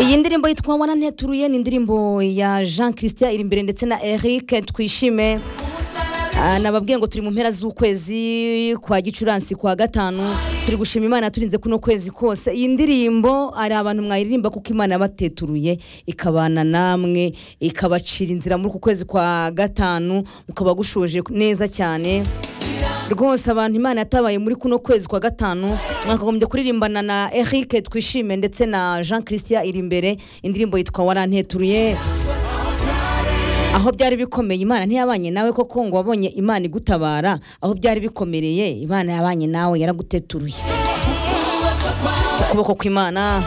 iyi ndirimbo yitwa wana nteturuye ni indirimbo ya jean christian iri imbere ndetse na eric twishime Ah, nababwiye ngo turi mu mpera z'ukwezi kwa gicurasi kwa gatanu turi gushima imana yaturinze kuno kwezi kose iyi ndirimbo hari abantu mwayiririmba kuko imana yabateturuye ikabana namwe ikabacira inzira muri uku kwezi kwa gatanu mukaba gushoje neza cyane rwose abantu imana yatabaye muri kuno kwezi kwa gatanu mwakagombye kuririmbana na eric twishime ndetse na jean christian iri imbere indirimbo yitwa waranteturuye aho byari bikomeye imana ntiyabanye nawe koko ngo wabonye imana igutabara aho byari bikomereye imana yabanye nawe yaraguteturuye ukuboko kw'imana